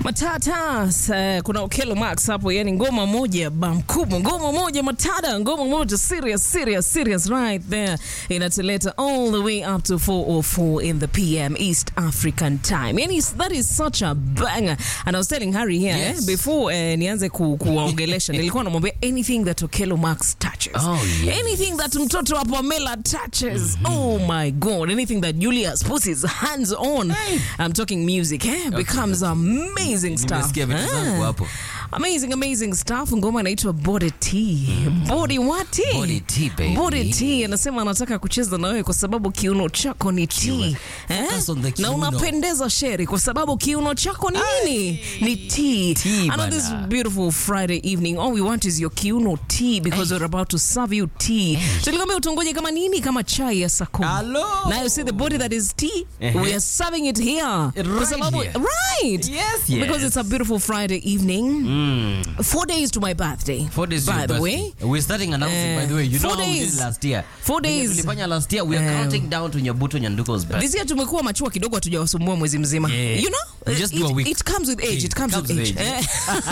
Matata, uh, kuna Okelo Max hapo, yani ngoma moja bamkubwa, ngoma moja matata, ngoma moja serious, serious, serious right there. Inatuleta all the way up to 4:04 in the PM East African time. Yani that is such a banger. And I was telling Harry here Yes. eh, before eh, nianze ku, kuwaongelesha nilikuwa namwambia anything that Okelo Max touches. Oh, yes. Anything that mtoto wa Pamela touches. Oh my god, anything that Julius puts his hands on. I'm talking music, eh? Becomes amazing stuff. Nimesikia vitu zangu Ah. hapo. Amazing, amazing stuff. Ngoma inaitwa Body T. Body what T? Body T, baby. Body T. Anasema anataka kucheza na wewe kwa sababu kiuno chako ni T. Eh? Focus on the Na kiuno. unapendeza sheri kwa sababu kiuno chako ni nini? Ni T. T, And on this bana. beautiful Friday evening, all we want is your kiuno T because we're about to serve you tea. Tulikwambia utongoje kama nini? Kama chai ya saa kumi. Hello. Now you see the body that is tea, Uh-huh. we are serving it here. Kwa Right sababu- here. Right. Yes, yes. Because it's a beautiful Friday evening. Four days to my birthday. Four days to by your the birthday. way. We're starting announcing, Eh, by the way. You know four how we did days. it last year. Four Venye days. Tulifanya last year. We are Eh. counting down to Nyabuto Nyanduko's birthday. This year tumekuwa machua kidogo hatujawasumbua mwezi mzima. Yeah. You know? We just it, do a week. it comes with age. It It comes, comes with with age. age.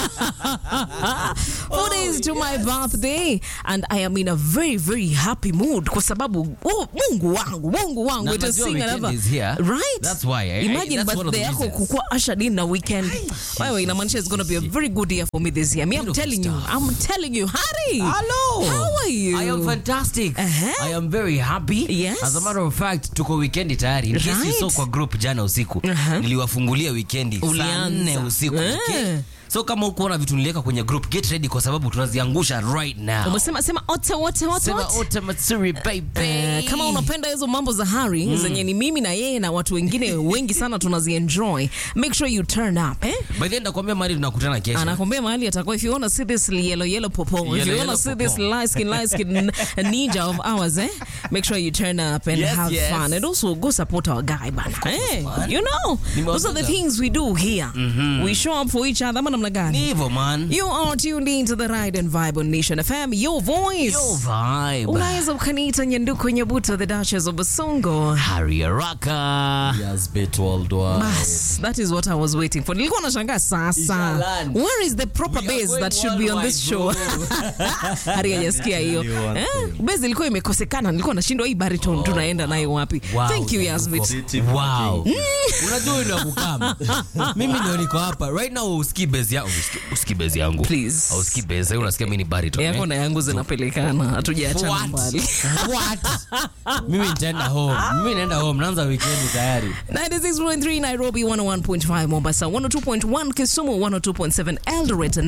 Eh. Four days to my birthday and I am in a very very happy mood kwa sababu oh, Mungu wangu, Mungu wangu Na it is najua sing weekend another. is here. Right? That's why, eh? Imagine That's one of the birthday yako reasons. kukua ushered in na weekend. Wewe inamaanisha it's going to be a very good year for me this year. Me I'm Beautiful telling you. stuff. I'm telling you. Harry. Hello. How are you? I am fantastic. Uh-huh. I am very happy. Yes. As a matter of fact, tuko weekendi tayari. In case you Right. saw kwa group jana usiku. Uh-huh. Niliwafungulia weekendi saa Ulianza. nne usiku. Eh. Okay? So kama ukuona vitu niliweka kwenye group, get ready kwa sababu tunaziangusha right now. Umesema sema ota ota ota. Sema ota. Ote Matsuri baby. Eh, kama unapenda hizo mambo za Harry zenye ni mimi na yeye na watu wengine wengi sana tunazienjoy, make sure you turn up eh? By the way, nakwambia mali tunakutana kesho. anakwambia mahali atakuwa if you wanna see this yellow yellow popo if Yellow, you wanna yellow see popo. this light skin light skin ninja of ours eh make sure you turn up and Yes, have yes. fun and also go support our guy bana eh man. you know those are the Nimewapenda. things we do here we show up for each other ama namna Ni gani hivyo man. you are tuned into the ride and vibe on Nation FM your voice Yo vibe. unaweza ukaniita nyanduko nyabuto the duchess of basongo Harry Araka. Yes, bit worldwide. Bas, that is what I was waiting for. Nilikuwa nashangaa sasa. Ishaland. Where is the proper We are base going that should be on this show? worldwide, Hari hajasikia hiyo. Tell you one Eh? thing. Base ilikuwa imekosekana. Nilikuwa nashindwa hii baritone tunaenda nayo wapi? Wow, Thank you Yasmit. City Wow. King. Unajua wewe ndio kukama. Mimi ndio niko hapa. Right now usikii base yangu. Usikii base yangu. Please. Au usikii base. Wewe unasikia mimi ni baritone. Yako eh? na yangu zinapelekana. Hatujaachana What? mbali. What? Mimi nitaenda home. Mimi naenda home. Naanza weekend tayari. 96.3 Nairobi, 101.5 Mombasa, 102.1 Kisumu, 102.7 Eldoret,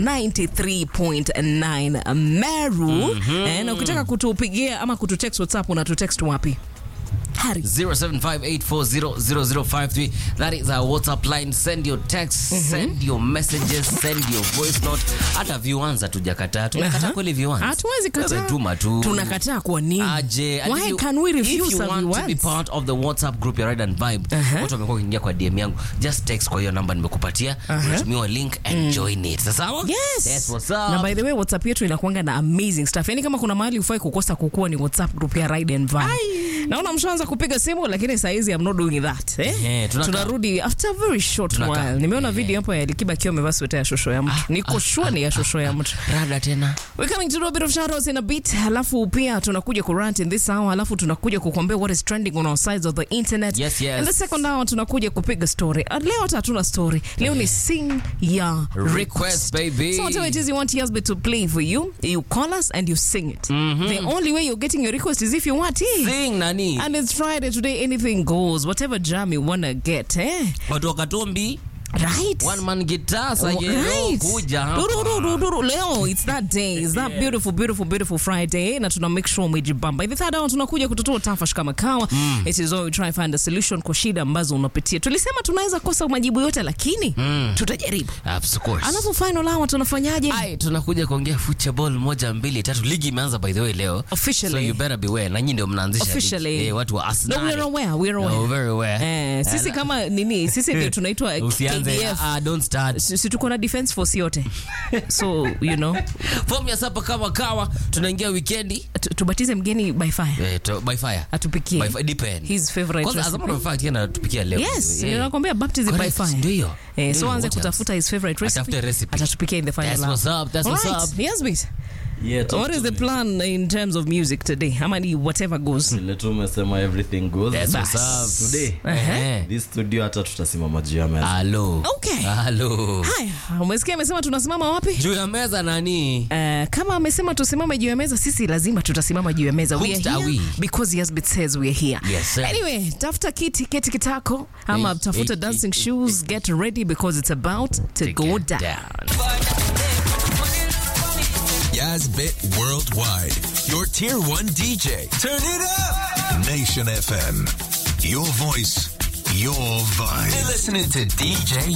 93.9 Meru. Eh, na ukitaka kutupigia ama kututext WhatsApp unatutext wapi? Hari. 0758400053 that is our whatsapp line send your text send your messages send your voice note hata viwanza tujakataa tunakataa Aha. kweli viwanza Hatuwezi kataa. Wewe tuma tu Tunakataa kwa nini? aje and if Why you- can we if refuse you a want to be viewers? part of the whatsapp group ya ride and vibe Aha. watu wamekuwa kuingia kwa dm yangu just text kwa hiyo namba nimekupatia unatumiwa link and join it sasa Yes. that's what's Na up by the way WhatsApp yetu inakuanga na amazing stuff. Yaani kama kuna mahali ufai kukosa kukua ni WhatsApp group ya Ride and Vibe. Naona mshaanza kupiga simu lakini saa hizi I'm not doing that. Eh? Ehe, tunaka- Tunarudi after a very short Tunaka- while. Nimeona Ehe. video hapo ya Alikiba akiwa amevaa sweta ya shosho ya mtu. Niko sure ni ya shosho ya mtu. rada tena We're coming to do a bit of shoutouts in a bit. Halafu pia tunakuja ku rant in this hour. Halafu tunakuja kukuambia what is trending on our sides of the internet. Yes, yes. In the second hour tunakuja kupiga story. Uh, Leo hata hatuna story. Leo ni sing ya request. Request, baby. So whatever it is you want Yasby to play for you, you call us and you sing it. The only way you're getting your request is if you want it. sing nani And it's Friday today, anything goes. Whatever jam you wanna get, eh? watu wakatombi Right? one man guitar Oh, sayelo right. kuja hapa. Duru, duru, duru, duru. Leo it's that day. It's that beautiful, beautiful, beautiful Friday. Na tuna make sure umejibamba. Hivi third hour tunakuja kutatua tafash kama kawa. It is all we try find a solution kwa shida ambazo unapitia. Tulisema tunaweza kosa majibu yote lakini tutajaribu. Of course. Alafu final hour tunafanyaje? Ai, tunakuja kuongea football moja mbili tatu. Ligi imeanza by the way leo. Officially. So you better beware. Na nyinyi ndio mnaanzisha ligi. Officially. Eh, watu wa Arsenal. No, we're aware, we're aware. No, very aware. Eh, sisi Ala- kama nini, sisi ndio tunaitwa Usianze manze. KDF. Ah, don't start. Si si tuko na defense force yote so you know Form ya sapa kama kawa, tunaingia weekendi. tu- tubatize mgeni by fire Eh, to- by fire. atupikie By fire, depend. his favorite Kwanza, as a recipe. matter of fact, yeye anatupikia leo. yes Yeah. nakwambia baptism by Correct, fire ndio hiyo. Eh, Ndio so hiyo, anze what kutafuta his favorite recipe Atafute recipe. atatupikia in the final That's hour. what's up, that's what's Alright, up. yes bit Yeah, talk what to is the me. plan in terms of music today ama ni whatever goes Vile tu umesema everything goes. That's what's Bas. up. Today, Eh. this studio hata tutasimama juu ya meza. Halo. Okay. Halo. haya umesikia amesema tunasimama wapi Juu ya meza nani? Uh, kama amesema tusimame juu ya meza sisi lazima tutasimama juu ya meza we are Hooked are here we? because Yasbit says we are here Yes, sir. anyway tafuta kiti keti kitako ama Hey, tafuta hey, dancing hey, shoes get ready because it's about to, To go get down. down. Yazbit Worldwide, your tier one DJ. Turn it up! Nation FM. Your voice, your vibe. You're listening to DJ